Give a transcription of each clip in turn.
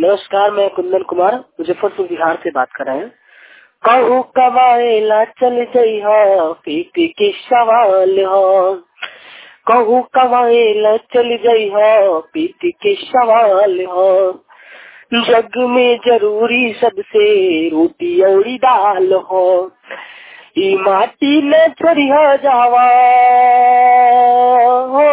नमस्कार मैं कुंदन कुमार मुजफ्फरपुर बिहार से बात कर रहे हैं कहू कमाएला चल जाइ हो पीपी के सवाल हो कहू कमाएला चल जाइ हो पीपी के सवाल हो जग में जरूरी सबसे रोटी और दाल हो ई माटी न चढ़िया जावा हो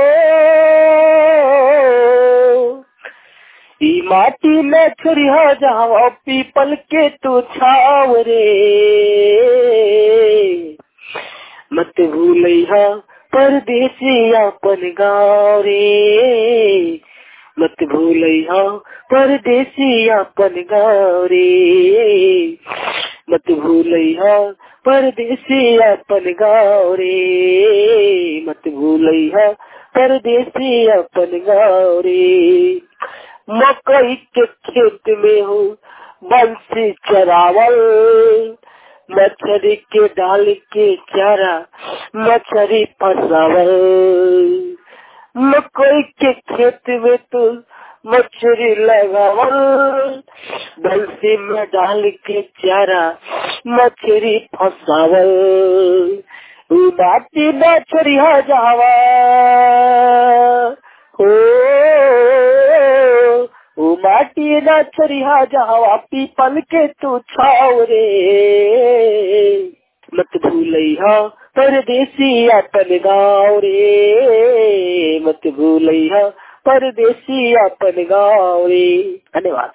ई माटी में छुरिया जावा पीपल के तू छाव रे मत भूलिया परदेसी अपन गाँव रे मत भूलिया परदेसी अपन गाँव रे मत भूलिया परदेसी अपन गाँव रे मत भूलिया परदेसी अपन गाँव रे मकई के खेत में हूँ बंसी चरावल मछली के डाल के चारा मछली फसावल मकई के खेत में तो मछली लगावल बंसी में डाल के चारा मछली फसावल बाटी मछली हो जावा हो ओ माटी ना चरिहा जावा पीपल के तू छाव रे मत भूलिया परदेसी अपन गाँव रे मत भूलिया परदेसी अपन गाँव रे धन्यवाद